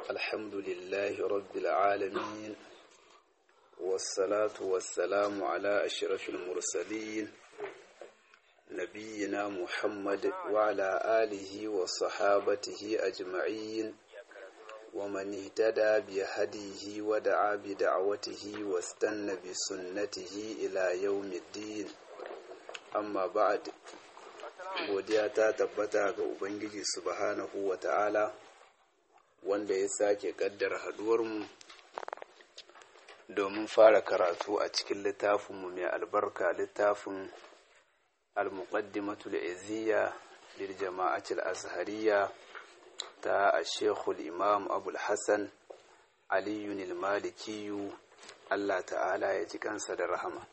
الحمد لله رب العالمين والصلاة والسلام على أشرف المرسلين نبينا محمد وعلى آله وصحابته أجمعين ومن اهتدى بهديه ودعا بدعوته واستنى بسنته إلى يوم الدين amma ba'ad godiya ta tabbata ga ubangiji subhanahu wa ta'ala wanda ya sake kaddara haduwarmu domin fara karatu a cikin littafinmu mai albarka littafin al-muqaddimatul izziya lil jama'atul azhariya ta ashekul imam abul hassan aliyun malikiyu allah ta'ala ya ji kansa da rahama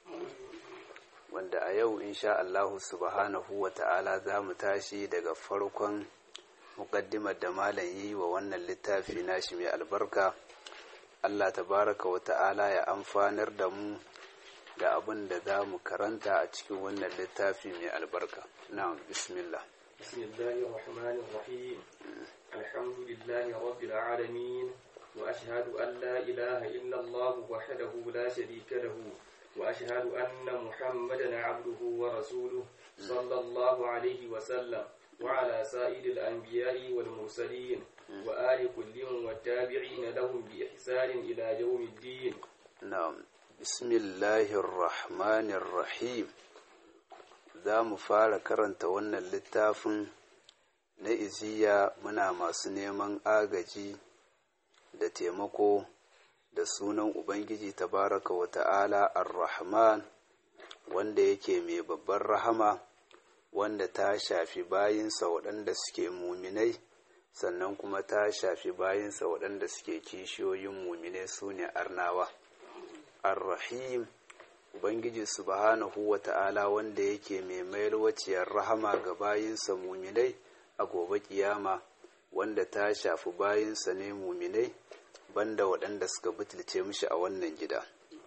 wanda a yau insha Allahu subhanahu wa ta'ala za mu tashi daga farkon muƙaddimar da malam yi wa wannan littafi nashi mai albarka Allah tabaraka wa ta'ala ya amfanar da mu da abin da za mu karanta a cikin wannan littafi mai albarka na'am bismillah bismillahir rahmanir rahim alhamdulillahi rabbil alamin wa ashhadu an la ilaha illa Allah wahdahu la sharika lahu وأشهد أن محمدا عبده ورسوله صلى الله عليه وسلم وعلى سائر الأنبياء والمرسلين وآل كل والتابعين لهم بإحسان إلى يوم الدين نعم بسم الله الرحمن الرحيم za mu fara karanta wannan littafin na iziya muna masu neman agaji da taimako da sunan Ubangiji tabaraka wa ta'ala ar-Rahman wanda yake mai babbar rahama wanda ta shafi bayinsa waɗanda suke muminai sannan kuma ta shafi bayinsa waɗanda suke kishiyoyin muminai su ne arnawa ar-Rahim Ubangiji subhanahu wa ta'ala wanda yake mai mayar waciyar rahama ga bayinsa muminai a gobe kiyama wanda ta shafi bayinsa ne muminai banda waɗanda suka butulce mishi a wannan gida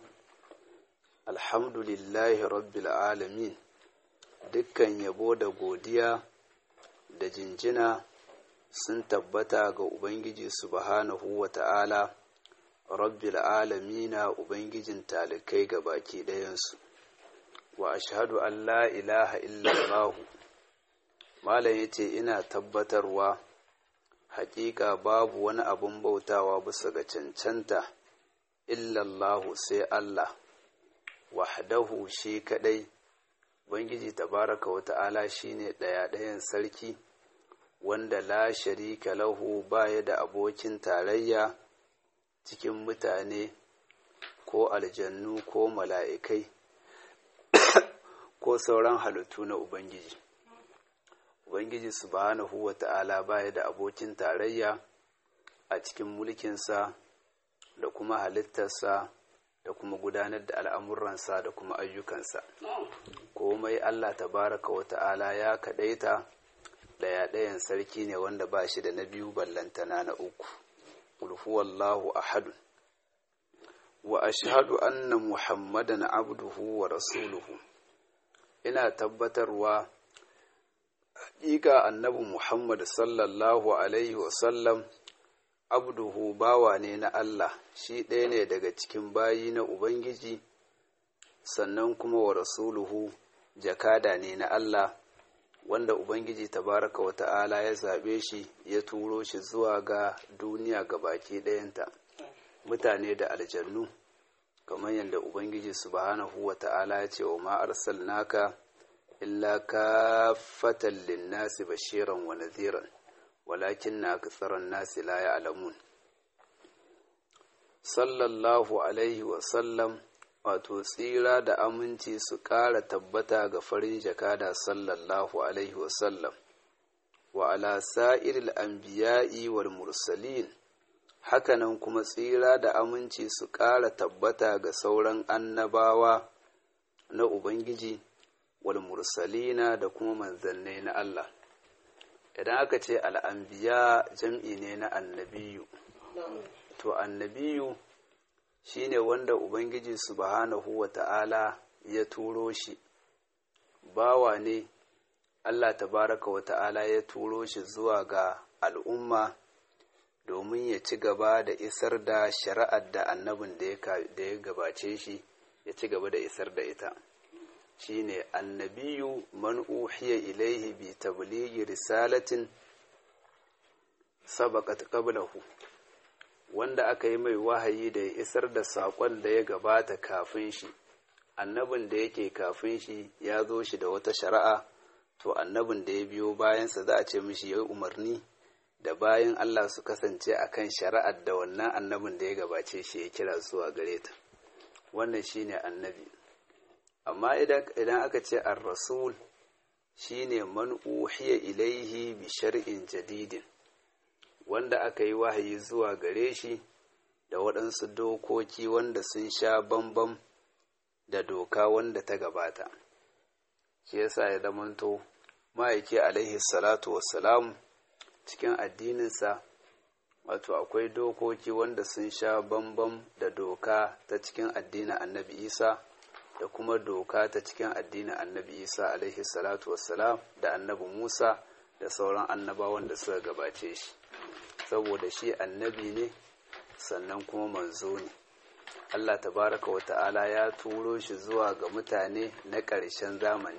alhamdulillahi rabbil alamin dukkan yabo da godiya da jinjina sun tabbata ga ubangiji subhanahu wa ta'ala rabbil alamina ubangijin talikai ga baki ɗayansu wa ashhadu an la ilaha illallahu malam yace ina tabbatarwa hakika babu wani abun bautawa bisa ga cancanta illallahu sai Allah wahdahu shi kadai Ubangiji tabaraka wa ta'ala shine ɗaya ɗayan sarki wanda la sharika lahu baya da abokin tarayya cikin mutane ko aljannu ko mala'ikai ko sauran halittu na Ubangiji. Ubangiji subhanahu wa ta'ala baya da abokin tarayya a cikin mulkinsa da kuma halittarsa da kuma gudanar da al'amuransa da kuma ayyukansa. Komai Allah tabaraka wa ta'ala ya kaɗaita ɗaya ɗayan sarki ne wanda ba shi da na biyu ballantana na uku. Ulhuwallahu ahadun. Wa ashhadu anna Muhammadan abduhu wa rasuluhu. Ina tabbatarwa haƙiƙa annabi Muhammad sallallahu Alaihi wasallam abduhu bawa ne na Allah shi ɗaya ne daga cikin bayi na Ubangiji sannan kuma wa rasuluhu jakada ne na Allah wanda Ubangiji tabaraka wa ta'ala ya zaɓe shi ya turo shi zuwa ga duniya ga baki ɗayanta mutane da aljannu kamar yadda Ubangiji subhanahu wa ta'ala ya ce wa ma arsalnaka إلا كافة للناس بشيرا ونذيرا ولكن أكثر الناس لا يعلمون صلى الله عليه وسلم wato tsira da aminci su ƙara tabbata ga farin jakada sallallahu alaihi wasallam wa ala sa'iril anbiya'i wal mursalin hakanan kuma tsira da aminci su ƙara tabbata ga sauran annabawa na ubangiji wal mursalina da kuma manzannai na Allah idan aka ce al'ambiya jam'i ne na annabiyu to annabiyu shine wanda ubangiji subhanahu wa ta'ala ya turo shi bawa ne Allah tabaraka wa ta'ala ya turo shi zuwa ga al'umma domin domin ya ci gaba da isar da shari'ar da annabin da ya gabace shi ya ci gaba da isar da ita shine annabiyu man uhiya ilaihi bi tablighi risalatin sabaqat qablahu wanda aka yi mai wahayi da ya isar da saƙon da ya gabata kafin shi annabin da yake kafin shi ya zo shi da wata shari'a to annabin da ya biyo bayansa za a ce mishi ya umarni da bayan Allah su kasance a kan shari'ar da wannan annabin da ya gabace shi ya kira zuwa gare ta wannan shine annabi amma idan aka ce ar-rasul shine man uhiya ilaihi bi shar'in jadidin wanda aka yi wahayi zuwa gare shi da waɗansu dokoki wanda sun sha bambam da doka wanda ta gabata shi yasa ya zamanto ma'aiki alaihi salatu wassalam cikin addininsa wato akwai dokoki wanda sun sha bambam da doka ta cikin addinin annabi isa da kuma doka ta cikin addinin annabi isa alaihi salatu wassalam da annabi musa da sauran annabawan da suka gabace shi saboda shi annabi ne sannan kuma manzo ne Allah tabaraka wa ta'ala ya turo shi zuwa ga mutane na ƙarshen zamani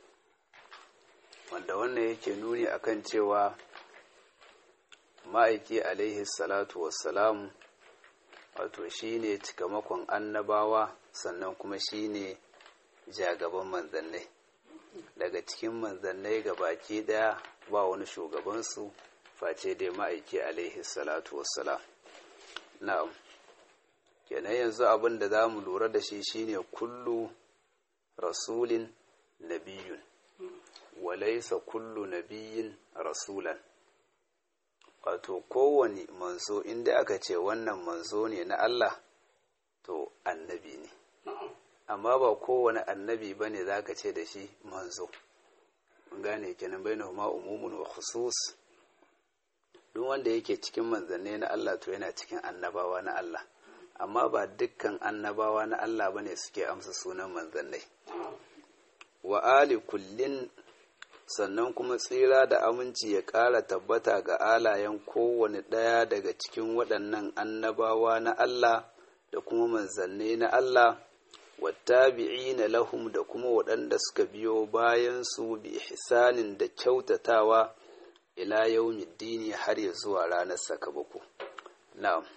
wanda wannan yake nuni akan cewa ma'aiki alaihi salatu wassalamu wato shi ne cikamakon annabawa sannan kuma shi ne jagaban manzannai daga cikin manzannai ga baki daya ba wani shugabansu face dai ma'aiki alaihi salatu wassalam na'am kenan yanzu abin da za mu lura da shi shine kullu rasulin nabiyun walaisa kullu nabiyin rasulan wato kowane manzo inda aka ce wannan manzo ne na Allah to annabi ne amma ba kowane annabi ba ne za ka ce da shi manzo gane kenan bai na huma umumun wa khusus duk wanda yake cikin manzanni na Allah to yana cikin annabawa na Allah amma ba dukkan annabawa na Allah bane suke amsa sunan manzannai wa ali kullin sannan kuma tsira da aminci ya ƙara tabbata ga alayen kowane ɗaya daga cikin waɗannan annabawa na Allah da kuma manzannai na Allah wattabi'ina lahum da kuma waɗanda suka biyo bayan su bi ihsanin da kyautatawa ila yawmiddini har ya zuwa ranar sakamako na'am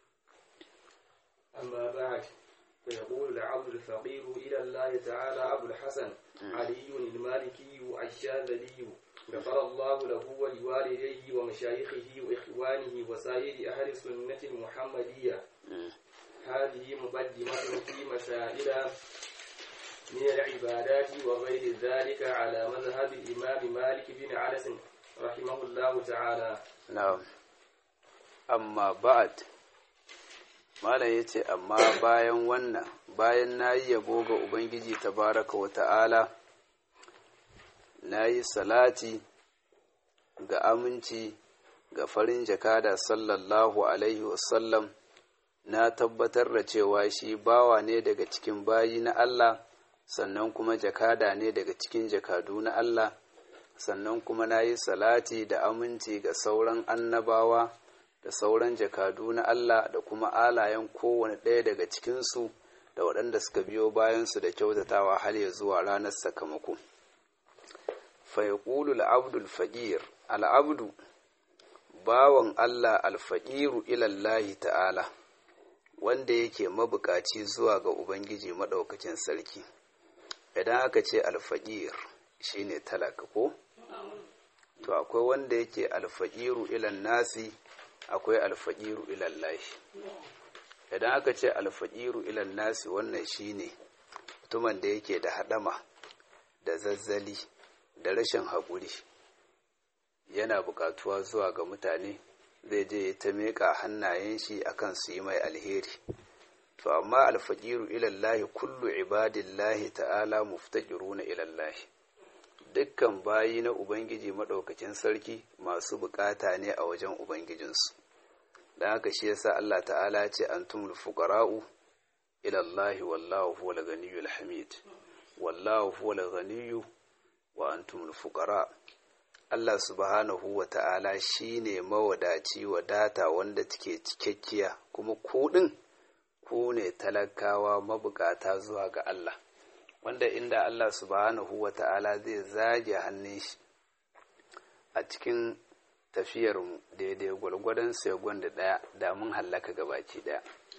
أما بعد فيقول العبد الفقير إلى الله تعالى أبو الحسن علي المالكي الشاذلي غفر الله له ولوالديه ومشايخه وإخوانه وسائر أهل السنة المحمدية هذه مقدمة في مسائل من العبادات وغير ذلك على مذهب الإمام مالك بن أنس رحمه الله تعالى na'am amma ba'ad malam ya ce amma bayan wannan bayan na yi yabo ga ubangiji tabaraka wa ta'ala na yi salati ga aminci ga farin jakada sallallahu alaihi wasallam na tabbatar da cewa shi bawa ne daga cikin bayi na Allah sannan kuma jakada ne daga cikin jakadu na Allah sannan kuma na yi salati da aminci ga sauran annabawa da sauran jakadu na Allah da kuma alayen kowane ɗaya daga cikinsu da waɗanda suka biyo bayansu da kyautatawa har ya zuwa ranar sakamako. Faiƙulu al'abdul faƙir, al'abdu, bawan Allah alfaƙiru ilallahi ta'ala, wanda yake mabukaci zuwa ga Ubangiji maɗaukacin sarki. Idan aka ce alfaƙir shi ne talaka ko? To, akwai wanda yake alfaƙiru ilan nasi akwai alfaƙiru ilallahi idan aka ce alfaƙiru ilan nasi wannan shine mutumin da yake da haɗama da zazzali da rashin haƙuri yana buƙatuwa zuwa ga mutane zai je ta meƙa hannayen shi akan su yi mai alheri to amma alfaƙiru ilallahi kullu ibadillahi ta'ala muftaƙiruna ilallahi dukkan bayi na ubangiji maɗaukacin sarki masu buƙata ne a wajen ubangijinsu da haka shi yasa Allah ta'ala ce antumul fuqara'u ila Allah wallahu huwal ghaniyyul hamid wallahu huwal ghaniyyu wa antumul fuqara Allah subhanahu wa ta'ala shi ne mawadaci wadata wanda take cikakkiya kuma kuɗin ku ne talakawa mabukata zuwa ga Allah wanda inda Allah subhanahu wa ta'ala zai zage hannun shi a cikin tafiyarmu daidai gwargwadon segon da ɗaya da mun hallaka gabaki ɗaya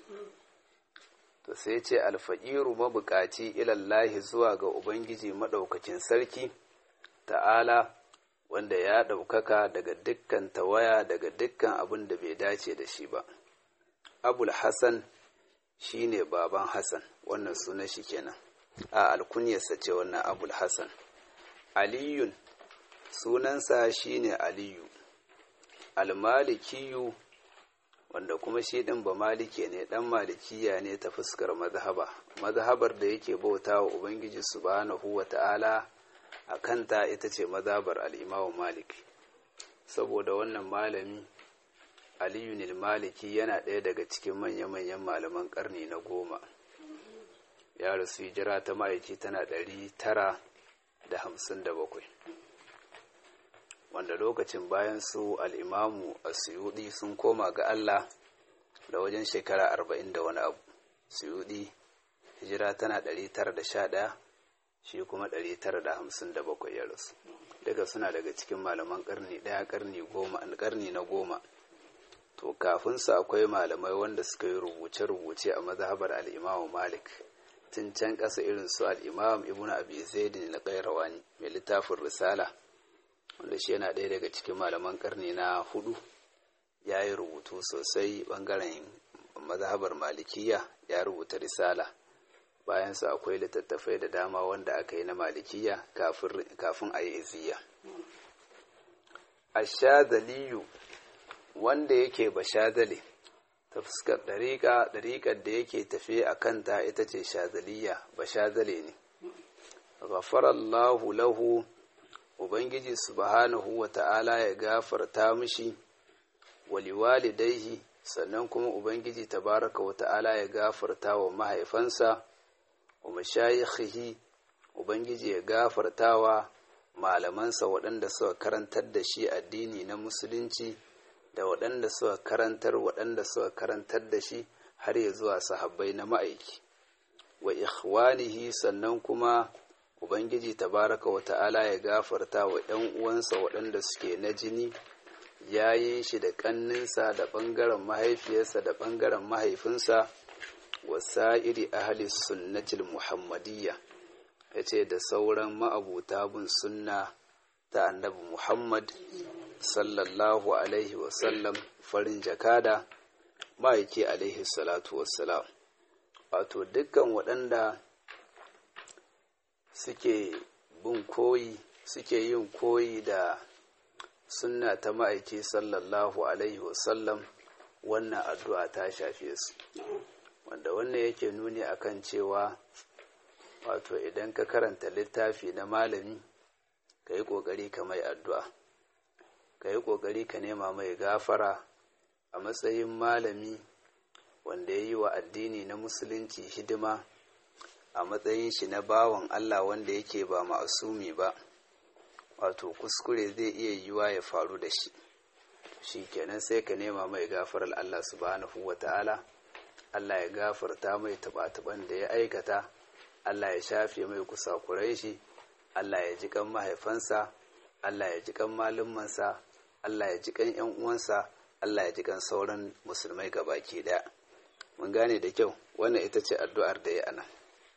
to sai ce alfa'iru mabukaci ilallahi zuwa ga ubangiji maɗaukacin sarki ta'ala wanda ya ɗaukaka daga dukkan tawaya daga dukkan abin da bai dace da shi ba abul hassan shi ne baban hassan wannan sunan shi kenan a alkunyarsa ce wannan abul hassan aliyun sunansa shi ne aliyu almalikiyu wanda kuma shi ɗin ba malike ne ɗan malikiya ne ta fuskar mazhaba mazhabar da yake bauta wa ubangiji subhanahu wa ta'ala a kanta ita ce mazhabar al'imamu malik saboda wannan malami aliyu maliki yana ɗaya daga cikin manya-manyan malaman ƙarni na goma ya rasu hijira ta ma'aiki tana ɗari tara da hamsin da bakwai wanda lokacin bayan su al'imamu a suyudi sun koma ga Allah da wajen shekara arba'in da wani abu suyudi hijira tana ɗari tara da sha ɗaya shi kuma ɗari tara da hamsin da bakwai ya rasu daga suna daga cikin malaman ƙarni ɗaya ƙarni goma ƙarni na goma to kafin su akwai malamai wanda suka yi rubuce-rubuce a mazhabar al'imamu malik tun can ƙasa irin su al'imam ibn abi zaidin na ƙairawani mai littafin risala wanda shi yana ɗaya daga cikin malaman ƙarni na hudu ya yi rubutu sosai ɓangaren mazhabar malikiya ya rubuta risala bayansa akwai littattafai da dama wanda aka yi na malikiya kafin a yi iziya ashadaliyu wanda yake bashadale ta fuskar ɗariƙa ɗariƙar da yake tafe a kanta ita ce shadaliya bashadale ne ghafarallahu lahu ubangiji subhanahu wa ta'ala ya gafarta mishi waliwalidaihi sannan kuma ubangiji tabaraka wa ta'ala ya gafarta wa mahaifansa wa mashayikhihi ubangiji ya gafarta wa malamansa waɗanda suka karantar da shi addini na musulunci da waɗanda suka karantar waɗanda suka karantar da shi har ya zuwa sahabbai na ma'aiki wa ikhwanihi sannan kuma ubangiji tabaraka wa ta'ala ya gafarta wa ‘yan uwansa waɗanda suke na jini yayin shi da ƙanninsa da ɓangaren mahaifiyarsa da ɓangaren mahaifinsa wasa'iri ahli sunnatil muhammadiyya ya ce da sauran ma'abuta bin sunna ta annabi muhammad sallallahu alaihi wasallam farin jakada ma'aiki alaihi salatu wassalam wato dukkan waɗanda suke bin koyi suke yin koyi da sunna ta ma'aiki sallallahu alaihi wasallam wannan addu'a ta shafe su wanda wannan yake nuni akan cewa wato idan ka karanta littafi na malami ka yi ƙoƙari ka mai addu'a ka yi ƙoƙari ka nema mai gafara a matsayin malami wanda ya yi wa addini na musulunci hidima a matsayin shi na bawan Allah wanda yake ba ma'asumi ba wato kuskure zai iya yiwa ya faru da shi shi kenan sai ka nema mai gafarar Allah subhanahu wa ta'ala Allah ya gafarta mai tuba-tuban da ya aikata Allah ya shafe mai kusakurai shi Allah ya ji kan mahaifansa Allah ya ji kan malumansa Allah ya ji kan ‘yan uwansa Allah ya ji kan sauran musulmai gabaki daya mun gane da kyau wannan ita ce addu'ar da ya ana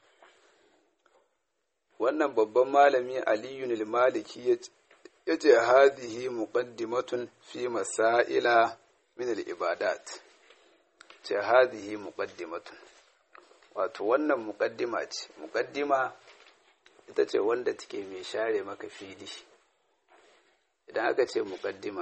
wannan babban malami aliyun maliki ya ce hadihi muqaddimatun fi masaila min al-ibadat ce hadihi muqaddimatun wato wannan muqaddima ce muqaddima ita ce wanda take mai share maka fili idan aka ce muqaddima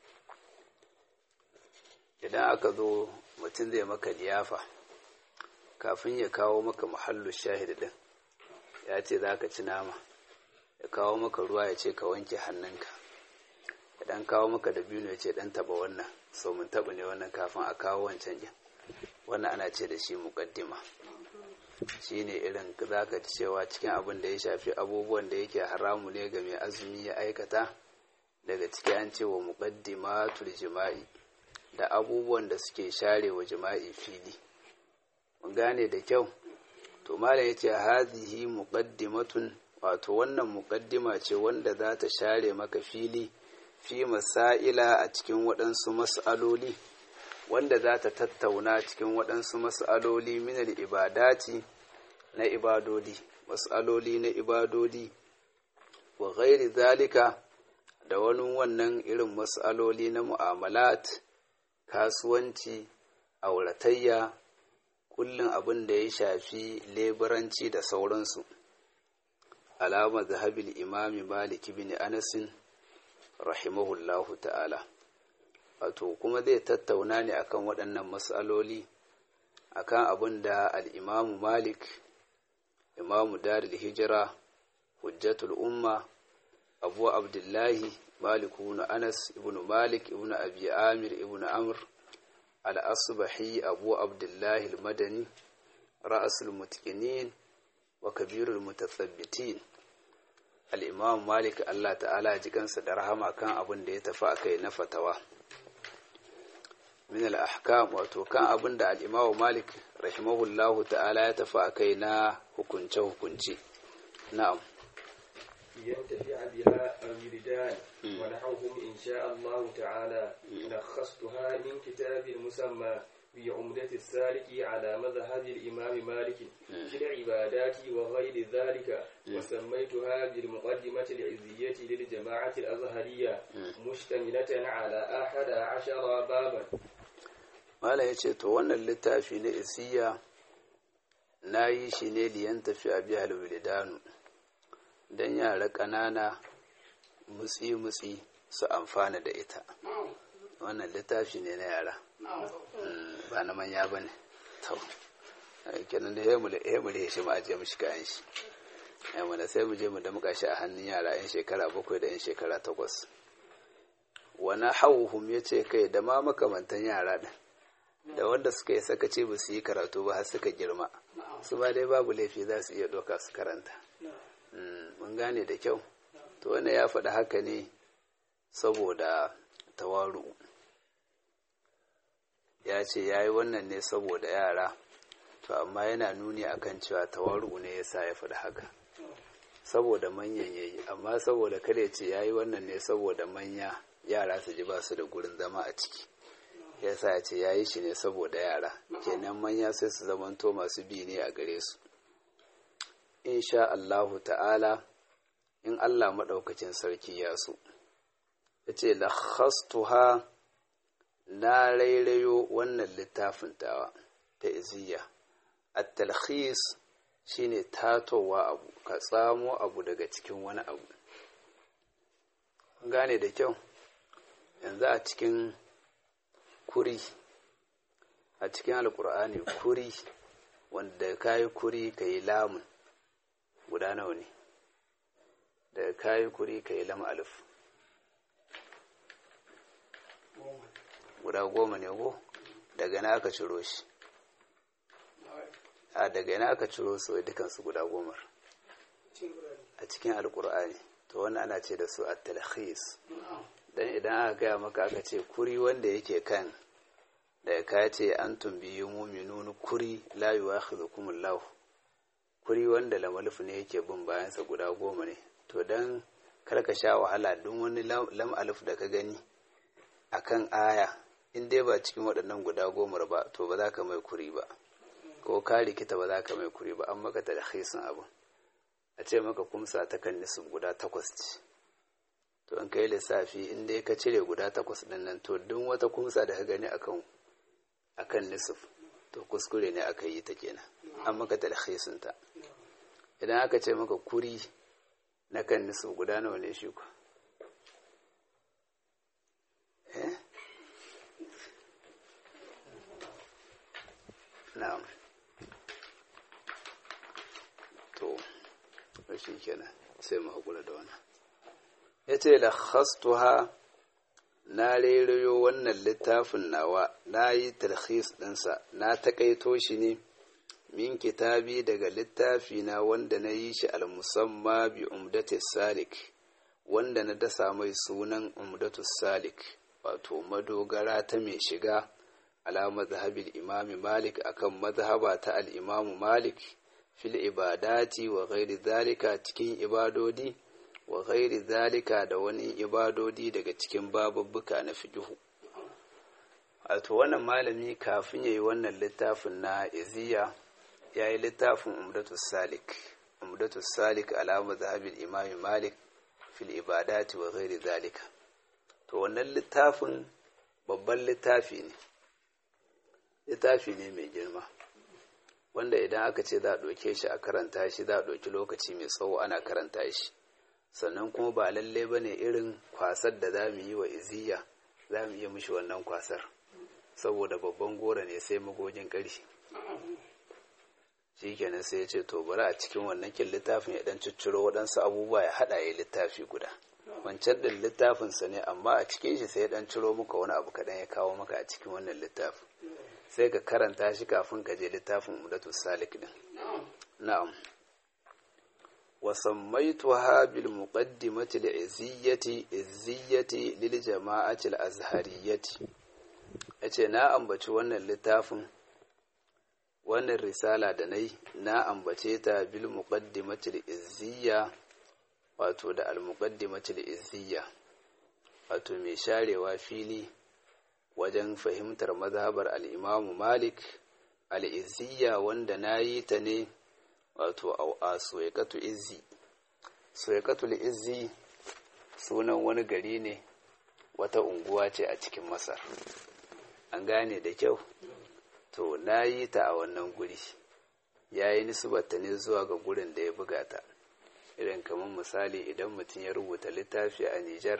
idan aka zo mutum zai maka liyafa kafin ya kawo maka muhallu shahid din ya ce za ka ci nama ya kawo maka ruwa ya ce ka wanke hannunka idan kawo maka da biyu ya ce dan taba wannan so mun taba ne wannan kafin a kawo wancan yin wannan ana ce da shi mukaddima shi ne irin za ka cewa cikin abin da ya shafi abubuwan da yake haramu ne ga mai azumi ya aikata daga ciki an ce wa muqaddimatul jima'i da abubuwan da suke share wa jima'i fili mun gane da kyau to malam yace hazihi muqaddimatun wato wannan muqaddima ce wanda za ta share maka fili fi masaila a cikin waɗansu mas'aloli wanda za ta tattauna cikin waɗansu mas'aloli minal ibadati na ibadodi mas'aloli na ibadodi wa ghairi zalika da wani wannan irin mas'aloli na mu'amalat kasuwanci auratayya kullum abin da ya shafi leburanci da sauransu alama zahabil imami malik bin anasin rahimahullahu ta'ala wato kuma zai tattauna ne akan waɗannan matsaloli akan abin da al'imamu malik imamu daril hijira hujjatul umma abu abdullahi malik ibn anas ibn malik ibn abi amir ibn amr al-asbahi abu abdullahi al-madani ra'asul mutqinin wa kabirul mutathabbitin al-imam malik Allah ta'ala ji kansa da rahama kan abin da ya tafi akai na fatawa min al-ahkam wato kan abin da al-imam malik rahimahullahu ta'ala ya tafi akai na hukunce hukunci na'am ينتفع بها الوردان ونحوهم إن شاء الله تعالى لخصتها من كتاب المسمى بعمدة السالك على مذهب الإمام مالك في العبادات وغير ذلك وسميتها بالمقدمة العزية للجماعة الأزهرية مشتملة على أحد عشر بابا Malam ya ce, To, wannan littafi na isiya na yi shi ne liyan tafi a biya alwilidanu, don yara ƙanana mutsi-mutsi su amfana da ita. Wannan littafi ne na yara, ba na manya ba ne. To, kenan da ya mule shi ma ajiye mashi kayan shi. Yamma sai mu je mu damƙa shi a hannun yara 'yan shekara bakwai da 'yan shekara takwas. Wani hauhum ya ce kai da ma makamantan yara ɗin. da wanda suka yi sakaci ba su yi karatu ba har suka girma su ba dai babu laifi za su iya ɗauka su karanta mun gane da kyau to wanda ya faɗi haka ne saboda tawaru ya ce ya yi wannan ne saboda yara to amma yana nuni akan cewa tawaru ne ya sa ya faɗi haka saboda manyan yayi amma saboda kada ya ce ya yi wannan ne saboda manya yara su ji ba su da gurin zama a ciki yasa ya ce ya yi shi ne saboda yara kenan manya sai su zamanto masu bi ne a gare su insha Allahu ta'ala in Allah maɗaukacin sarki ya so ya ce lakhastuha na rairayo wannan littafin tawa ta iziya at-talkhis shine tatowa abu ka tsamo abu daga cikin wani abu gane da kyau yanzu a cikin kuri a cikin alkur'ani kuri wanda ka yi kuri ka yi lamun guda nawa ne da ka yi kuri ka yi lam alif guda goma ne ko daga na aka ciro shi a daga na aka ciro su dukansu guda gomar a cikin alkur'ani to wani ana ce da su a talhis don idan aka gaya maka aka ce kuri wanda yake kan da ka ce an tumbiyi muminun kuri la yu'akhidhukum Allah kuri wanda lamalif ne yake bin bayansa guda goma ne to dan karka sha wahala don wani lam alif da ka gani akan aya in dai ba cikin waɗannan guda goma ba to ba za ka mai kuri ba ko ka rikita ba za ka mai kuri ba an maka talhisin abu a ce maka kumsa ta kan nisib guda takwas ce to in kai lissafi in dai ka cire guda takwas ɗin nan to duk wata kumsa da ka gani akan akan nisif to kuskure ne aka yi ta kenan an maka talhisin ta idan aka ce maka kuri na kan nisif guda nawa ne shi ku eh na'am to shi kenan sai mu haƙura da wannan ya ce lakhastuha na rerayo wannan littafin nawa na yi talhis ɗinsa na taƙaito shi ne min kitabi daga littafi na wanda na yi shi almusamma bi umdati salik wanda na dasa mai sunan umdatus salik wato madogara ta mai shiga ala mazhabil imami malik akan mazhaba ta al'imamu malik fil ibadati wa ghairi zalika cikin ibadodi wa ghairi zalika da wani ibadodi daga cikin babubbuka na fiqhu wato wannan malami kafin yayi wannan littafin na iziya yayi littafin umdatus salik umdatus salik ala mazhabil imami malik fil ibadati wa ghairi zalika to wannan littafin babban littafi ne littafi ne mai girma wanda idan aka ce za a ɗauke shi a karanta shi za a ɗauki lokaci mai tsawo ana karanta shi sannan kuma ba lalle ba ne irin kwasar da za mu yi wa iziya za mu iya mishi wannan kwasar saboda babban gora ne sai magogin ƙarshe shi kenan sai ya ce to bari a cikin wannan kin littafin ya dan cicciro waɗansu abubuwa ya haɗa ya littafi guda wancan ɗin littafinsa ne amma a cikin shi sai ya dan ciro maka wani abu kaɗan ya kawo maka a cikin wannan littafin sai ka karanta shi kafin ka je littafin umdatu salik din na'am wa sammaytuha bil muqaddimati li izziyati izziyati lil jama'ati al azhariyati yace na ambaci wannan littafin wannan risala da nai na ambace ta bil muqaddimati al izziya wato da al muqaddimati al izziya wato mai sharewa fili wajen fahimtar mazhabar al'imamu malik al'izziya wanda na yi ta ne wato a soyakatu izzi soyakatu izzi sunan wani gari ne wata unguwa ce a cikin masar an gane da kyau to na yi ta a wannan guri ya yi nisbata ne zuwa ga gurin da ya buga ta irin kamar misali idan mutum ya rubuta littafi a nijar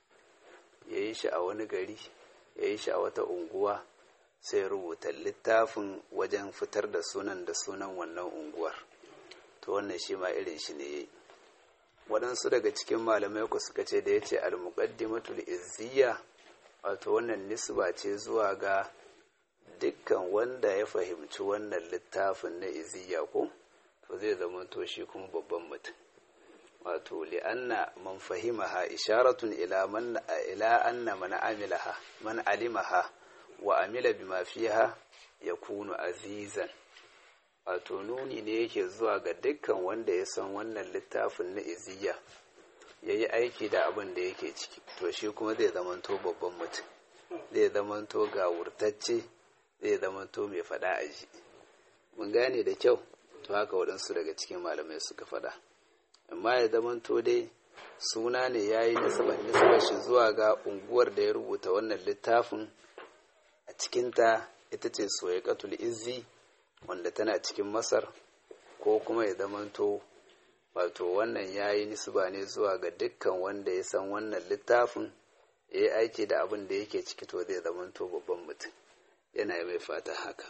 ya yi shi a wani gari ya yi shi a wata unguwa sai rubuta littafin wajen fitar da sunan da sunan wannan unguwar to wannan shi ma irin shi ne yayi waɗansu daga cikin malamai ku suka ce da ya ce al-muqaddimatul izziya wato wannan nisba ce zuwa ga dukkan wanda ya fahimci wannan littafin na izziya ko to zai zama to shi kuma babban mutum wato li'anna man fahimaha isharatun ila man ila anna man amilaha man alimaha wa amila bima fiha yakunu azizan wato nuni ne yake zuwa ga dukkan wanda ya san wannan littafin na iziya yayi aiki da abin da yake ciki to shi kuma zai zamanto babban mutum zai zamanto ga wurtacce zai zamanto mai fada aji mun gane da kyau to haka waɗansu daga cikin malamai suka fada amma ya zamanto dai suna ne ya yi nasabar shi zuwa ga unguwar da ya rubuta wannan littafin a cikinta ita ce soyakatul izzi wanda tana cikin masar ko kuma ya zamanto wato wannan ya yi nisba ne zuwa ga dukkan wanda ya san wannan littafin ya yi aiki da abin da yake ciki to zai zamanto babban mutum yana mai fata haka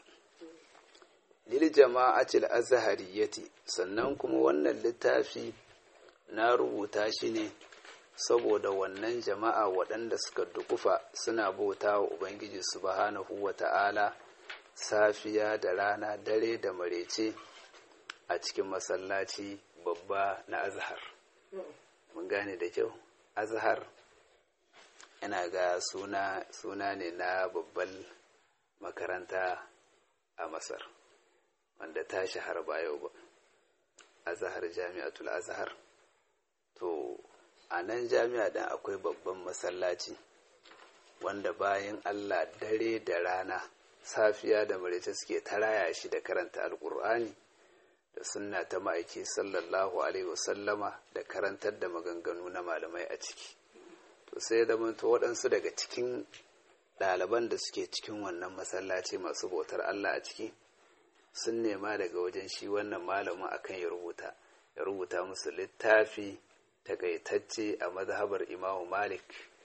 lil jama'atil azhariyati sannan kuma wannan littafi na rubuta shi ne saboda wannan jama'a waɗanda suka dukufa suna bauta wa ubangiji subhanahu wa ta'ala safiya da rana dare da marece a cikin masallaci babba na azhar mun gane da kyau azhar yana ga suna suna ne na babban makaranta a masar wanda ta shahara ba yau ba azhar jami'atul azhar to a nan jami'a ɗin akwai babban masallaci wanda bayan allah dare da rana safiya da maraice suke taraya shi da karanta alkur'ani da sunna ta ma'aiki sallallahu alaihi wasallama da karantar da maganganu na malamai a ciki to sai da to waɗansu daga cikin ɗaliban da suke cikin wannan masallaci masu bautar allah a ciki sun nema daga wajen shi wannan malamin akan ya rubuta ya rubuta musu littafi takaitacce a mazhabar imamu malik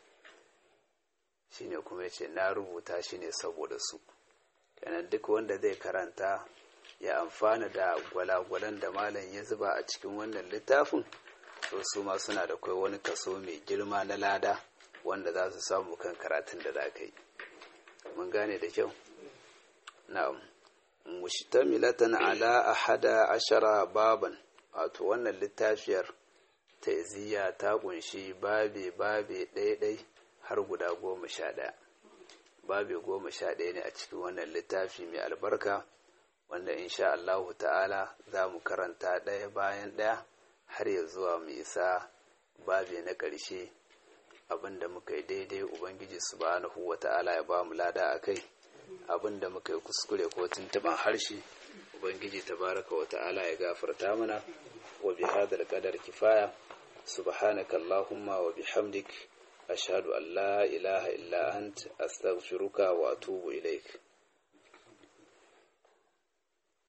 shine kuma ya ce na rubuta shi ne saboda su kenan duk wanda zai karanta ya amfana da gwalagwalan da malam ya zuba a cikin wannan littafin to su ma suna da kai wani kaso mai girma na lada wanda za su samu kan karatun da za ka yi mun gane da kyau na'am mustamilatan ala ahada ashara baban wato wannan littafiyar ta iziya ta kunshi babe babe ɗaya har guda goma sha ɗaya babe goma sha ɗaya ne a cikin wannan littafi mai albarka wanda insha Allahu ta'ala za mu karanta ɗaya bayan ɗaya har ya zuwa mu isa babe na ƙarshe abinda muka yi daidai ubangiji subhanahu wa ta'ala ya ba mu lada a kai abinda muka yi kuskure ko tuntuban harshe ubangiji tabaraka wa ta'ala ya gafarta mana wa bi hadal qadar kifaya subhanaka allahumma wa bihamdik ashhadu an la ilaha illa ant astaghfiruka wa atubu ilaik